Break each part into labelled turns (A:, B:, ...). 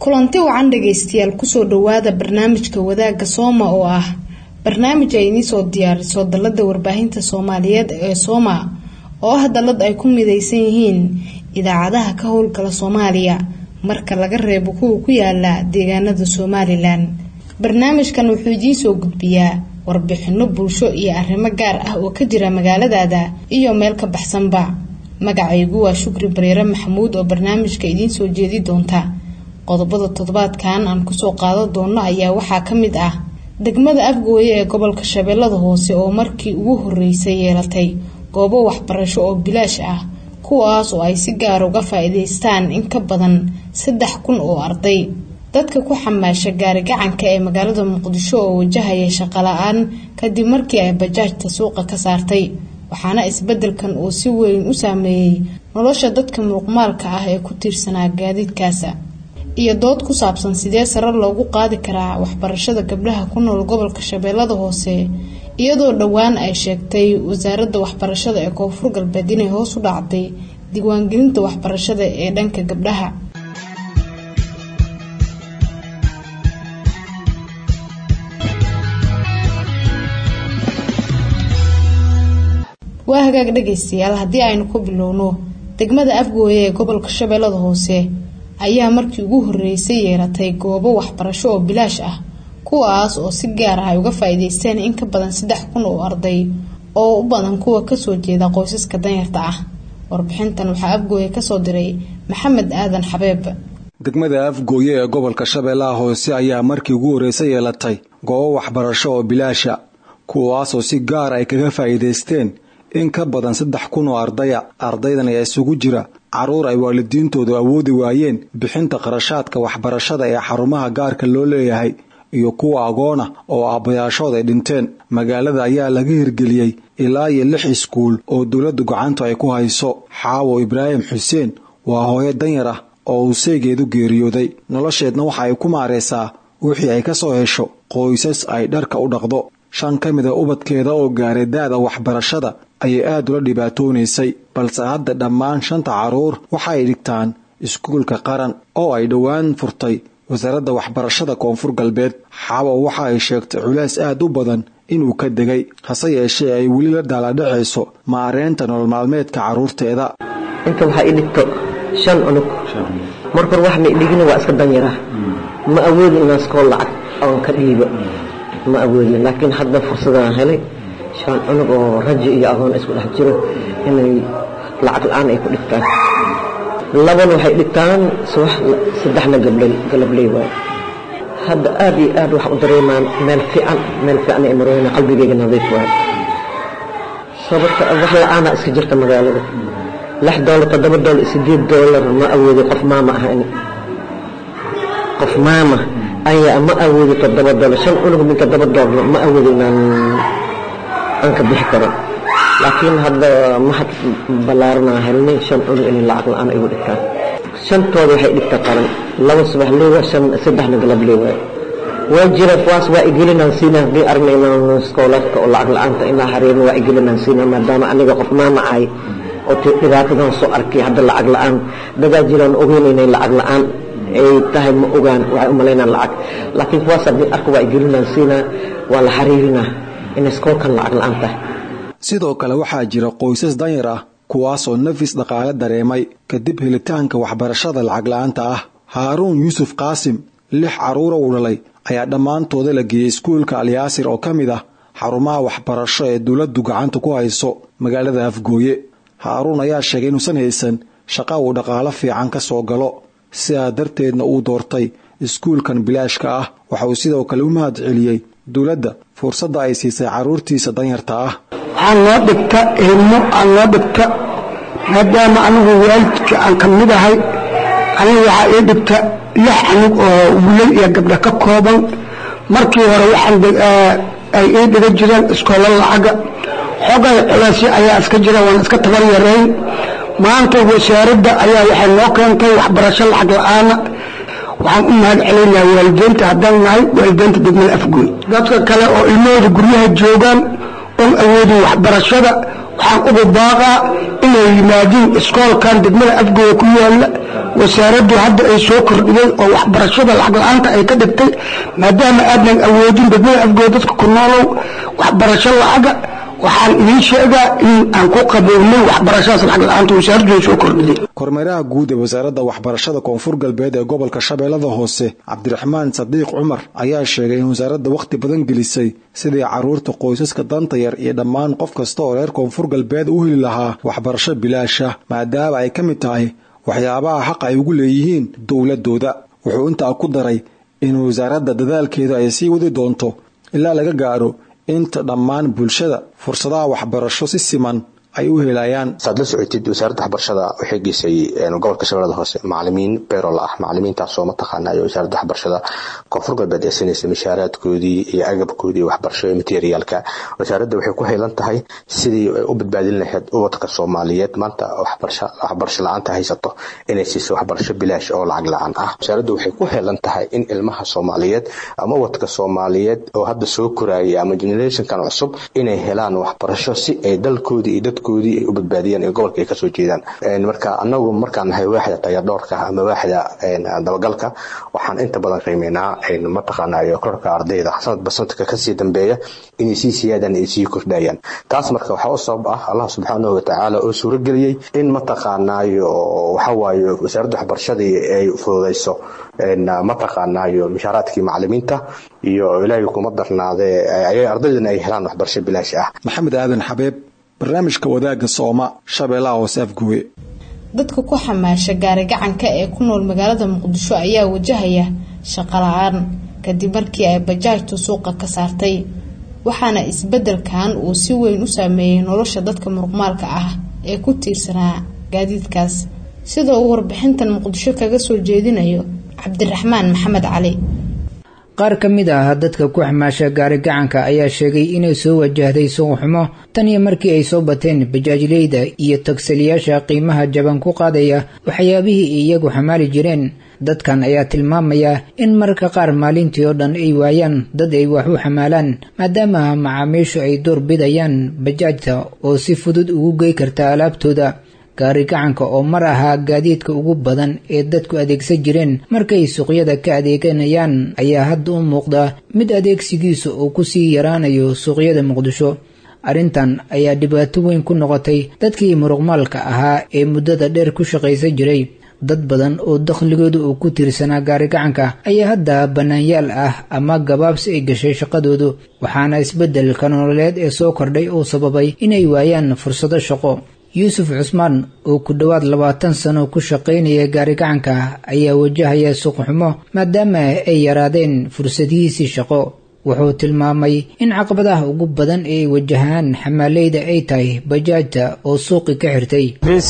A: kulanti wacan dhagaystayaal kusoo dhawaada barnaamijka wadaagga sooma oo ah barnaamij ay idiinsoo diyaariso dalada warbaahinta soomaaliyeed ee sooma oo ah dalad ay ku midaysan yihiin idaacadaha ka howlgala soomaaliya marka laga reebo kuwa ku yaala deegaanada somalilan barnaamijkan wuxuu idiinsoo gudbiyaa warbixino bulsho iyo arrimo gaar ah oo ka jira magaaladaada iyo meel ka baxsanba magacaygu waa shukri bareere maxamuud oo barnaamijka idiinsoo jeedi doonta qodobada toddobaadkan aan kusoo qaadan doono ayaa waxaa ka mid ah degmada afgooye ee gobolka shabeellada hoose oo markii ugu horeysay yeelatay goobo waxbarasho oo bilaash ah kuwaas oo ay si gaar uga faa-iideystaan in ka badan saddex kun oo arday dadka ku xamaasha gaari gacanka ee magaalada muqdisho oo wajahaya shaqo la-aan kadib markii ay bajaajta suuqa ka saartay waxaana isbedelkan uu si weyn u saameeyey nolosha dadka muuqmaalka ah ee ku tiirsanaa gaadiidkaasa iyo dood ku saabsan sidee sare loogu qaadi karaa waxbarashada gabdhaha ku nool gobolka shabeellada hoose iyadoo dhowaan ay sheegtay wasaaradda waxbarashada ee koonfur galbeed inay hoos u dhacday diiwaangelinta waxbarashada ee dhanka gabdhaha waa hagaag dhagaystayaal haddii aynu ku bilowno degmada afgooye ee gobolka shabeellada hoose ayaa markii ugu horeysay yeelatay goobo waxbarasho oo bilaash ah kuwaas oo si gaar ah ay uga faa-iideysteen in ka badan saddex kun oo arday oo u badan kuwa kasoo jeeda qoysaska danyarta ah warbixintan waxaa afgooye kasoo diray maxamed aadan xabeeb
B: degmada afgooye ee gobolka shabeellaha hoose ayaa markii ugu horeysay yeelatay goobo waxbarasho oo bilaasha kuwaasoo si gaar ay kaga faa-iideysteen in ka badan saddex kun oo ardaya ardaydan ayaa isugu jira caruur ay waalidiintoodu awoodi waayeen bixinta qarashaadka waxbarashada ee xarumaha gaarka loo leeyahay iyo kuwa agoona oo aabbayaashood ay dhinteen magaalada ayaa laga hirgeliyey ilaa iyo lix iskuul oo dowladda gacantu ay ku hayso xaawo ibraahim xuseen waa hooyo danyar ah oo uu seegeedu geeriyooday nolosheedna waxa ay ku maaraysaa wixii ay ka soo hesho qoysas ay dharka u dhaqdo shan ka mid a ubadkeeda oo gaaray da-da waxbarashada ayay aada ula dhibaatoonaysay balse hadda dhammaan shanta carruur waxa ay dhigtaan iskuulka qaran oo ay dhowaan furtay wasaaradda waxbarashada koonfur galbeed xaawo waxa ay sheegtay culays aad u badan inuu ka degay hase yeeshee ay weli la daaladhacayso maareynta nolol maalmeedka carruurteeda
C: inta waxaa i dhigto shan cunug markor wax ma idhigina waa iska danyara ma awoodi inaan iskoo lacag oon ka dhiibo ma awoodi laakiin hadda fursadaan helay shan cunug oo rajo iyo agoon isku dhex jiro inay lacag la-aan ay ku dhigtaan labana waxay dhigtaan subax saddexna galabley waay hadda aad iyo aad waxa u dareemaan meel fiican meel fiican ay marooyna qalbigayga nadiif waay sababta wax la-aanaa iska jirta magaalada lix doolar toddoba doolar sideed doolar ma awoodi qof maama ahan qof maama ayaa ma awoodi toddoba doolar shan cunug min toddoba doolar ma awoodi inaan aan ka bixi karo laakiin hadda mahad ballaaranaa helnay shan cunug inay lacag la-aan igu dhigtaan shantooda waxay dhigta qaran laba subax leewa shan saddexna galab leewa waa jira kuwaas waa igelinaan siina haddii aragna inaan iskooladka oo lacag la-aanta inaa hareerin waa igelinaan siina maadaama aniga qof maama ahay oo dhibaatadan soo arkay hadda lacag la-aan dadaa jiraan ogeyn inay lacag la-aan ay tahay ma ogaan waxay u malaynaan lacag laakiin kuwaas haddii arka waa igelinaan siina waa la xariirinaa inay iskoolkan lacag la-aan tahay
B: sidoo kale waxaa jira qoysas danyar ah kuwaasoo nafis dhaqaale dareemay kadib helitaanka waxbarashada lacag la-aanta ah haaruun yuusuf qaasim lix carruura uu dhalay ayaa dhammaantooda la geeyey iskuulka alyaasir oo ka mid ah xarumaha waxbarasho ee dowladdu gacanta ku hayso magaalada afgooye haaruun ayaa sheegay inuusan haysan shaqa uu dhaqaalo fiican ka soo galo sidaa darteedna uu doortay iskuulkan bilaashka ah waxa uu sidoo kale u mahad celiyey dowladda fursadda ay siisay carruurtiisa danyarta ah
D: waxaa noo dhigta ilmo aan noo dhigta maadaama anigu waalidka aan ka mid ahay aniga waxaa ii dhigta lix anug oo wilal iyo gabdho ka kooban markii hore waxaan ay ii dhiga jireen iskoolo lacaga xogay culaysyo ayaa iska jira waan iska tabar yarayn maanta wasaaradda ayaa waxay noo keentay waxbarasho lacag la-aana waxaan u mahad celinaa waalideynta haddaan nahay waalideynta degmada afgooy dadka kale oo ilmahooda guryaha joogaan oon awoodin waxbarashada waxaan ugu baaqaa inay yimaadiin iskoolkan degmada afgooda ku yaalla wasaaraddu hadda ay soo kordhiyey oo waxbarashada lacag la-aanta ay ka dhigtay maadaama aadnan awoodin degmada afgooda dadka ku noolow waxbarasho lacaga waxaan idiin sheegaa in aan ku qabownay waxbarashadaas lacag la-aanta wasaaraddu ay soo kordhiyey
B: kormeeraha guud ee wasaaradda waxbarashada koonfur galbeed ee gobolka shabeellada hoose cabdiraxmaan sadiiq cumar ayaa sheegay in wasaaradda wakhti badan gelisay sidii caruurta qoysaska danta yar iyo dhammaan qof kasta oo reer koonfur galbeed u heli lahaa waxbarasho bilaasha maadaama ay ka mid tahay waxyaabaha xaq ay ugu leeyihiin dowladooda wuxuu intaa ku daray in wasaaradda dadaalkeeda ay sii wadi doonto ilaa laga gaaro inta dhammaan bulshada fursadaha waxbarasho si siman ay u helayaan
E: saad la socotid wasaaradda waxbarashada waxay geysay gobolka shabeellada hoose macalimiin beerol ah macalimiintaasoo mataqaana iyo wasaaradda waxbarashada koonfur galbeed ee sinaysa mishaaraadkoodii iyo agabkoodii waxbarasho ee materiyaalka wasaaradda waxay ku haylan tahay sidii ay u badbaadin lahayd ubadka soomaaliyeed maanta waxbarasho la-aanta haysato inay siiso waxbarasho bilaash oo lacag la-aan ah wasaaradda waxay ku haylan tahay in ilmaha soomaaliyeed ama ubadka soomaaliyeed oo hadda soo koraya ama generationkan cusub inay helaan waxbarasho si ay dalkoodii iyo dadko ay u badbaadiyaan ee gobolka ay kasoo jeedaan marka anagu markaan nahay waaxda tayardhoorka ama waaxda dabagalka waxaan inta badan qiimeynaa mataqaanayo korka ardayda sanadba sanadka kasii dambeeya inay sii siyaadaan ay sii kordhayaan taas marka waxaa u sabab ah allah subxaanahu watacaala oo suurageliyey in mataqaanayo waxawaaye wasaaradda waxbarashadii ay fududayso mataqaanayo mishaaraadkii macalimiinta iyo ilaahay kuma darnaadee ardaydana ay helaan waxbarasho bilaash ah
B: maxamed aadan xabeeb barnaamijka wadaagga sooma shabeellaha hoose afguwe
A: dadka ku xamaasha gaari gacanka ee ku nool magaalada muqdisho ayaa wajahaya shaqo la-aan kadib markii ay bajaajtu suuqa ka saartay waxaana isbeddelkan uu si weyn u saameeyey nolosha dadka muruqmaalka ah ee ku tiirsanaa gaadiidkaas sida uu warbixintan muqdisho kaga soo jeedinayo cabdiraxmaan maxamed cali
F: qaar ka mid ah dadka ku xamaasha gaari gacanka ayaa sheegay inay soo wajahday suuqxumo tan iyo markii ay soo bateen bajaajleyda iyo tagsaliyaasha qiimaha jaban ku qaadaya waxyaabihii iyagu xamaali jireen dadkan ayaa tilmaamaya in mararka qaar maalintii oo dhan ay waayaan dad ay wax u xamaalaan maadaama macaamiishu ay door bidayaan bajaajta oo si fudud ugu gey karta alaabtooda gaari gacanka oo mar ahaa gaadiidka ugu badan ee dadku adeegsan jireen markay suuqyada ka adeeganayaan ayaa hadda u muuqda mid adeegsigiisa uu kusii yaraanayo suuqyada muqdisho arrintan ayaa dhibaato weyn ku noqotay dadkii muruqmaalka ahaa ee muddada dheer ku shaqaysan jiray dad badan oo dakhligooda uu ku tiirsanaa gaari gacanka ayaa hadda bannaanyaal ah ama gabaabsi ay gashay shaqadoodu waxaana isbeddelka nololeed ee soo kordhay uu sababay inay waayaan fursado shaqo yuusuf cusmaan oo ku dhowaad labaatan sano ku shaqaynaya gaari gacanka ayaa wajahaya suuqxumo maadaama ay yaraadeen fursadihiisii shaqo wuxuu tilmaamay in caqabadaha ugu badan ee wajahaan xamaaleyda ay tahay bajaajta oo suuqi ka xirtay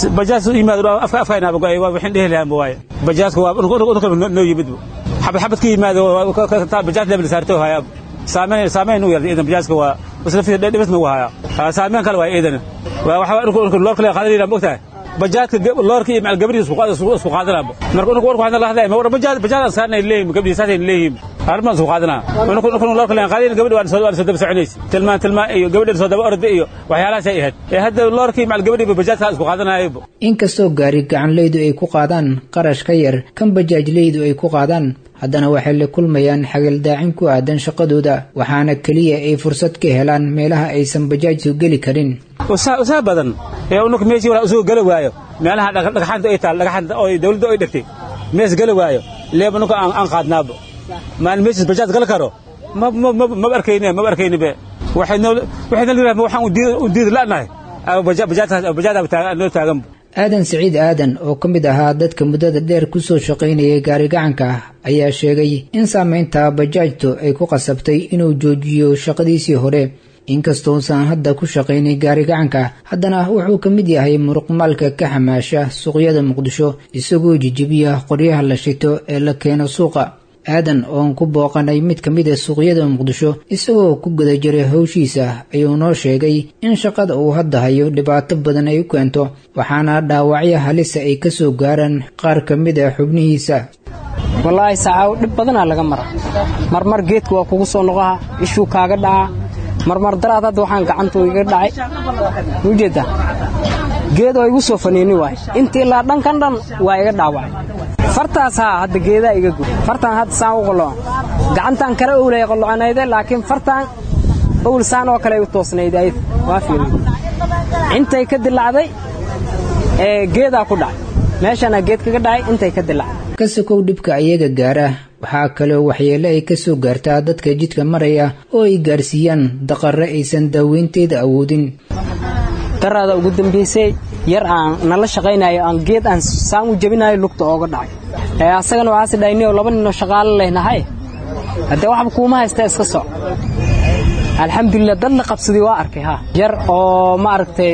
G: bajaajka waa noo yimid xabad xabad ka yimaado bajaaj level saarto haya saameyn saameyn u yarday idan bajaajka waa isla fi dhibis ma haya saameyn kale waa idan waa waxa loorka la qaadanayna mogtahay bajaajka loorka iyo macal gabadhiisa isku qaadanaa marka unku warku waxaan la hadlaya ma war bajaaj bajaaj saarnay leeyim gabadhiisa saasay leeyim arrimaha isku qaadanaa unku unku loorka la qaadanayn gabadhi waan soo waan soo daba soconaysa tilmaan tilmaan iyo gabadhi soo daba orday iyo waxyaalahaas ay ahayd ee hadda loorka iyo macal gabadhi bajaajka isku qaadanaayo
F: inkastoo gaari gacanleydu ay ku qaadaan qarash ka yar kan bajaajleydu ay ku qaadaan haddana waxay la kulmayaan xagaldaacin ku aadan shaqadooda waxaana keliya ay fursad ka helaan meelaha aysan bajaajtu geli karin
G: usaa badan ee unuk meeshii wala usoo gala waayo meelaha dhagaxaanta ay taal dhagaxaanta oo dawladda ay dhigtay mees gala waayo leeba unuk aan qaadnaaba maan meeshis bajaaj gal karo maba arkayne maba arkayne be waxayna liraha waxaan u diidi la'nahay bajaajaa noo taaganba
F: aadan siciid aadan oo ka mid ahaa dadka muddada dheer ku soo shaqaynayay gaari gacanka ayaa sheegay in saamaynta bajaajtu ay ku qasabtay inuu joojiyo shaqadiisii hore inkastousan hadda ku shaqaynay gaari gacanka haddana wuxuu ka mid yahay muruqmaalka ka xamaasha suuqyada muqdisho isagoo jijibiya qoryaha la shito ee la keeno suuqa aadan oon ku booqanay mid ka mid a suuqyada muqdisho isagoo ku guda jiray howshiisa ayuu noo sheegay in shaqada uu hadda hayo dhibaato badan ay u keento waxaana dhaawacyo halisa ay ka soo gaaraan qaar ka mid a xubnihiisa
H: wallaahi sacaawo dhib badanaa laga mara marmar geedka waa kugu soo noqoha ishuu kaaga dhacaa marmar daraad hadda waxaan gacantu iga dhacay ujeedda geed oo igu soo faniini waay intii ilaa dhankan dhan waa iga dhaawacay fartaas haa hadda geedaa iga gud fartaan hadda saan u qolocan gacantaan kale owlay qolocanayde laakiin fartaan owl saan oo kale u toosnayd ayad waa fiirin intay ka dilacday ee geedaa ku dhacay meeshaana geed kaga dhacay intay ka dilacday
F: ka sokow dhibka ayaga gaara waxaa kaloo waxyeele ay ka soo gaartaa dadka jidka maraya oo ay gaarsiiyaan daqarre aysan daaweynteeda awoodin
H: daraada ugu dambaysay yar aan nala shaqaynayo aan geed aan saan u jabinayo lugta ooga dhacay ee asagana waxaase dhaynio laba ninoo shaqaalo lehnahay haddee waxba kuuma haysta iska soc alxamdulilah dad la qabsaday waa arkay ha yar oo ma aragtay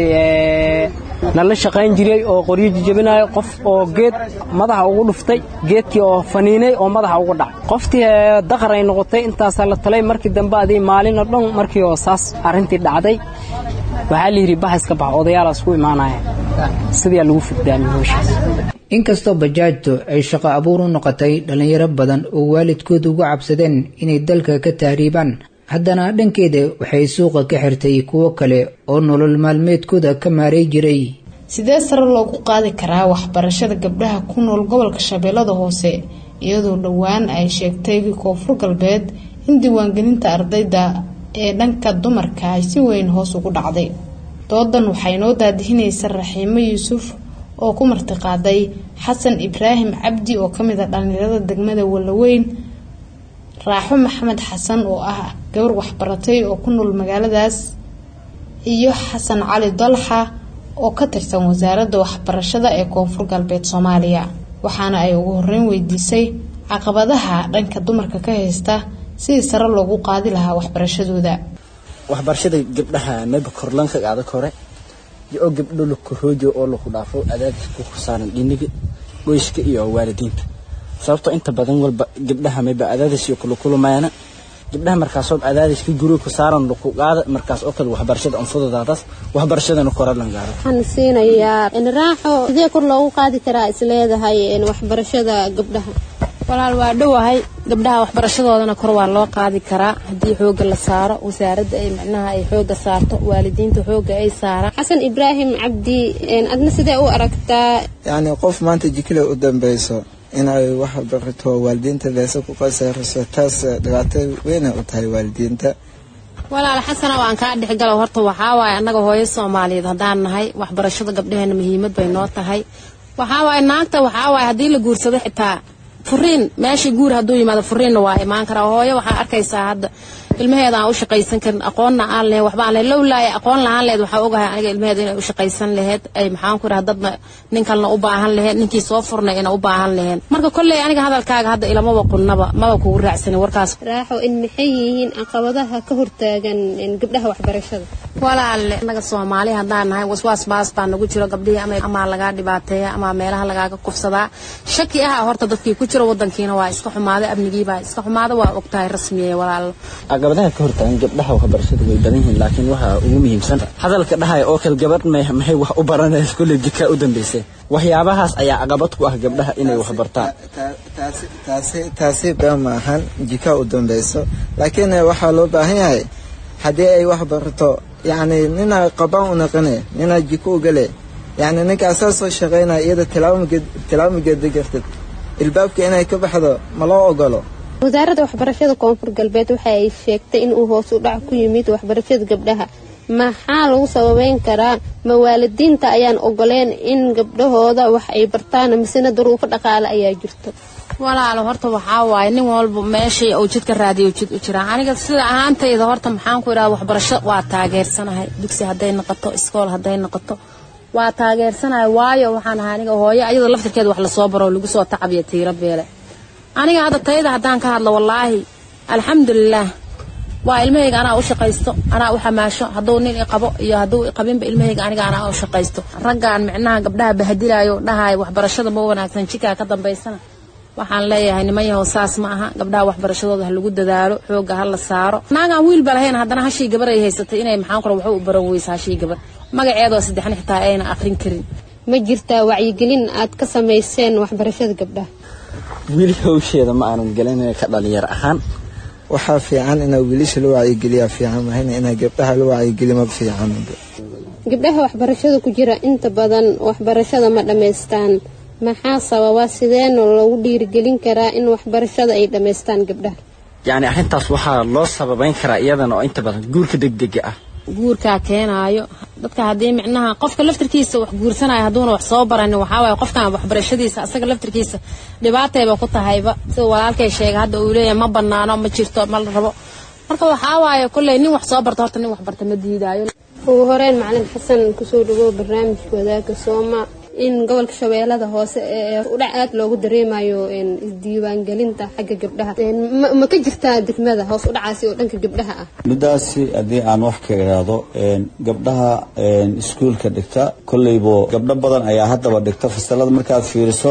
H: nala shaqayn jiray oo qoryo jijabinayo qof oo geed madaxa ugu dhuftay geedkii oo faniinay oo madaxa ugu dhacay qoftii daqar ay noqotay intaasaa la talay markii dambe adii maalin oo dhan markii oo saas arrintii dhacday waxaa la yidhi bax iska bax odayaalaas ku imaanaya sidaa lagu fiddaamiyey howshaas
F: inkastoo bajaajtu ay shaqo abuur u noqotay dhallinyaro badan oo waalidkood uga cabsadeen inay dalka ka tahriibaan haddana dhankeeda waxay suuqa ka xirtay kuwo kale oo nolol maalmeedkooda ka maaray jiray
A: sidee sare loogu qaadi karaa waxbarashada gabdhaha ku nool gobolka shabeellada hoose iyadoo dhowaan ay sheegtay koonfur galbeed in diiwaangelinta ardayda ee dhanka dumarka ay si weyn hoos ugu dhacday doodan waxay noo daadihinaysa raxiimo yuusuf oo ku martiqaaday xasan ibraahim cabdi oo kamid a dhallinyarada degmada wallaweyn raaxo maxamed xasan oo ah gabar waxbaratay oo ku nool magaaladaas iyo xasan cali dalxa oo ka tirsan wasaaradda waxbarashada ee koonfur galbeed soomaaliya waxaana ay ugu horeyn weydiisay caqabadaha dhanka dumarka ka haysta sidii sare loogu qaadi lahaa waxbarashadooda
I: waxbarashada gabdhaha maba korlanka adag hore oo gabdho la koroojo oo lagu dhaafo adaadka ku saaran dhiniga qoyska iyo waalidiinta sababtoo inta badan walba gabdhaha mayba adaadis iyo kula kulumayana gabdhaha markaasoo adaadiska guriga ku saaran lagu qaada markaas oo kale waxbarashada anfudadaadaas waxbarashadana koralan gaaro
J: waxaan siinayaa raaxo sidee kor loogu qaadi karaa isleedahay waxbarashada gabdhaha
K: walaal waa dhowahay gabdhaha waxbarashadoodana kor waa loo qaadi karaa haddii xooga la saaro wasaaradda ay micnaha ay xooga saarto waalidiinta xooga ay saaraan
J: xasan ibraahim cabdi adna sidee u aragtaa
L: yacni qof maanta jikile u dambeyso inay wax barato waalidiinta leesa ku qasariso taas dhibaato weyna u tahay waalidiinta
K: walaal xasana waan kaa dhexgalo horta waxaa waaye annaga hooyo soomaaliyeed haddaan nahay waxbarashada gabdhaheena muhiimad bay noo tahay waxaa waaye naagta waxaa waaye haddii la guursado xitaa furiin meeshii guur hadduu yimaado furiinna waa imaan karaa hooyo waxaa arkaysaa hadda ilmaheeda aan u shaqaysan karin aqoonna aan lahayn waxba aan lahayn lowlaaya aqoon lahaan laheyd waxaa ogahay aniga ilmaheeda inay u shaqaysan laheyd ay maxaan ku idhaha dadna nin kalena u baahan laheyd ninkii soo furnay ina u baahan laheen marka kolley aniga hadalkaaga hadda ilamaba qunnaba maba kugu raacsanin warkaas
J: raaxo in maxay yihiin caqabadaha ka hortaagan gabdhaha waxbarashada
K: walaale annaga soomaali haddaan nahay waswaas baas baa nagu jiro gabdhihii ama amaa lagaa dhibaateeya ama meelaha lagaaga kufsadaa shaki aha horta dadkii ku jiro wadankiina waa iska xumaaday amnigiibaa iska xumaada waa ogtahay rasmiye walaalo
I: caqabadaha ka hortaagan gabdhaha waxbarashada way badan yihiin laakiin waxa ugu muhiimsan hadalka dhahaya oo kale gabadh maxay wax u baranaysa kulley jikaa u dambeysay waxyaabahaas ayaa caqabad ku ah gabdhaha inay wax bartaan
L: taasi been ma ahan jika u dambeyso laakiin waxaa loo baahan yahay haddii ay wax barato yacni nina qabaan u naqane nina jiko ugale yacni ninka asaa soo shaqaynaya iyada tilaabo mageeda gartid ilbaabka inay ka baxdo ma loo ogolo
J: wasaaradda waxbarashada koonfur galbeed waxa ay sheegtay in uu hoos u dhac ku yimid waxbarashada gabdhaha maxaa lagu sababeyn karaa ma waalidiinta ayaan ogoleen in gabdhahooda wax ay bartaan misena daruufo dhaqaale ayaa jirto
K: walaalo horta waxaa waaye nin walba meeshii uu jidka raadiyo jid u jiraa aniga sida ahaantayda horta maxaan ku idhaha waxbarasho waa taageersanahay dugsi hadday noqoto iskool hadday noqoto waa taageersanahay waayo waxaan ahay aniga hooyo ayadoo laftirkeeda wax lasoo baro lagu soo tacabiyo tiiro beele aniga hadda tayada haddaan ka hadlo wallaahi alxamdulilaah waa ilmahayga anaa u shaqaysto anaa u xamaasho hadduu nin iqabo iyo hadduu iqabinba ilmahayga aniga anaa u shaqaysto raggaan micnaha gabdhaha bahadilaayo dhahayo waxbarashada ma wanaagsan jikaa ka dambaysana waxaan leeyahay niman yahow saas ma aha gabdhaha waxbarashadooda ha lagu dadaalo xooga ha la saaro naagaan wiilba lahayn haddana hashii gabar ay haysatay inay maxaan kura waxu u baran weysa hashii gabar magaceedoo saddexna xitaa ayna aqrin karin
J: ma jirtaa wacyigelin aad ka samayseen waxbarashada gabdhaha
I: wiil hawsheeda ma aanan gelinay ka dhalinyar ahaan
L: waxaa fiican inaa wiilasha la wacyigeliyaa fiican mahayna inaa gabdhaha la wacyigeli ma fiican
J: gabdhaha waxbarashada ku jira inta badan waxbarashada ma dhammaystaan maxaa sababa sideena loogu dhiirigelin karaa in waxbarashada ay dhammaystaan gabdhaha
I: yacni arrintaas waxaa loo sababayn karaa iyadana oo inta badan guurka degdega ah
K: guurkaa keenaayo dadka haddii micnaha qofka laftirkiisa wax guursanayo hadduuna wax soo baranin waxaa waaye qofkan waxbarashadiisa asaga laftirkiisa dhibaatayba ku tahayba sida walaalkay sheegay hadda uu leeyahay ma banaano ma jirto ma la rabo marka waxaa waaye kolley nin wax soo barta horta nin wax barta ma diidaayo
J: ugu horeyn macalin xasan kusoo dhawow barnaamijka wadaagga sooma in gobolka shabeellada hoose ee udhac aad loogu dareemayo isdiiwaangelinta xagga gabdhaha ma ka jirtaa degmada hoos udhacaasi oo dhanka gabdhaha ah
M: midaasi haddii aan wax ka idhaahdo gabdhaha iskuulka dhigta kolleybo gabdho badan ayaa haddaba dhigta fasalada markaad fiiriso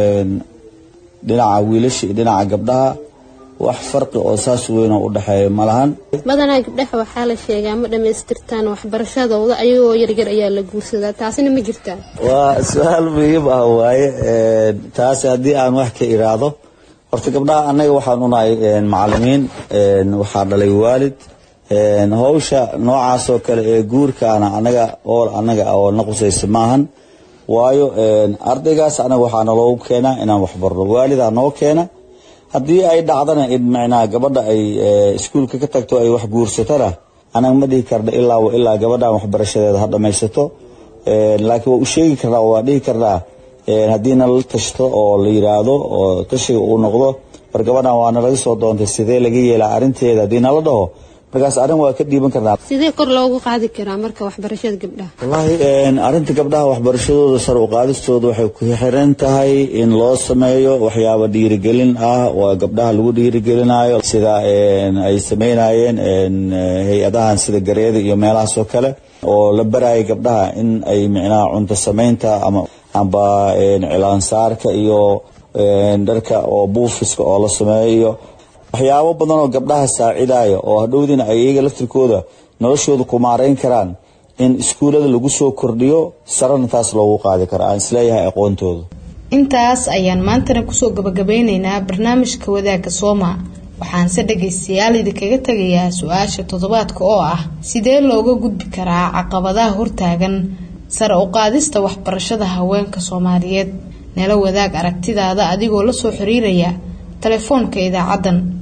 M: dhinaca wiilasha iyo dhinaca gabdhaha wax farqi oo saas weyn oo u dhexeeya ma lahan
J: badanaa gabdhaha waxaa la sheegaa ma dhammaystirtaan waxbarashadooda ayagoo yaryar ayaa la guursadaa taasina ma jirtaa
M: waa su-aal muhiim ah waaye taasi haddii aan wax ka iraahdo horta gabdhaha annaga waxaan unahay macalimiin waxaa dhalay waalid hawsha noocaas oo kale ee guurkaana anaga ool annaga oo na qusaysa maahan waayo ardaygaas anaga waxaa naloogu keenaa inaan waxbarno waalidaa noo keena haddii ay dhacdana in micnaha gabadha ay iskuulka ka tagto ay wax guursatona anaga ma dhihi karna ilaa ilaa gabadhan waxbarashadeeda ha dhammaysato laakiin waa u sheegi karnaa waa dhihi karnaa haddii nala tashto oo la yiraahdo oo tashiga uu noqdo war gabadhan waa nalaga soo doontay sidee laga yeelaa arrinteeda haddii nala dhaho markaas arrin waa ka dhiiban karnaa
J: sidee kor loogu qaadi karaa marka waxbarashada gabdhaha
M: wallaahi arrinta gabdhaha waxbarashadooda sar u qaadistooda waxay ku xiran tahay in loo sameeyo waxyaaba dhiirigelin ah oo gabdhaha lagu dhiirigelinayo sida ay sameynayeen hay-adahan sida gareeda iyo meelahaas oo kale oo la baraya gabdhaha in ay micnaha cunto samaynta ama amba cilaansaarka iyo dharka oo buufiska oo la sameeyo iyo waxyaabo badan oo gabdhaha saacidaya oo hadhowdiina ay iyaga laftirkooda noloshooda ku maarayn karaan in iskuullada lagu soo kordhiyo sarana taas loogu qaadi kara aan isleeyahay aqoontooda
A: intaas ayaan maantana kusoo gabagabeyneynaa barnaamijka wadaagga sooma waxaanse dhagaystayaal idinkaga tegayaa su-aasha toddobaadka oo ah sidee looga gudbi karaa caqabadaha hortaagan sare u qaadista waxbarashada haweenka soomaaliyeed nala wadaag aragtidaada adigoo lasoo xiriiraya telefoonka idaacaddan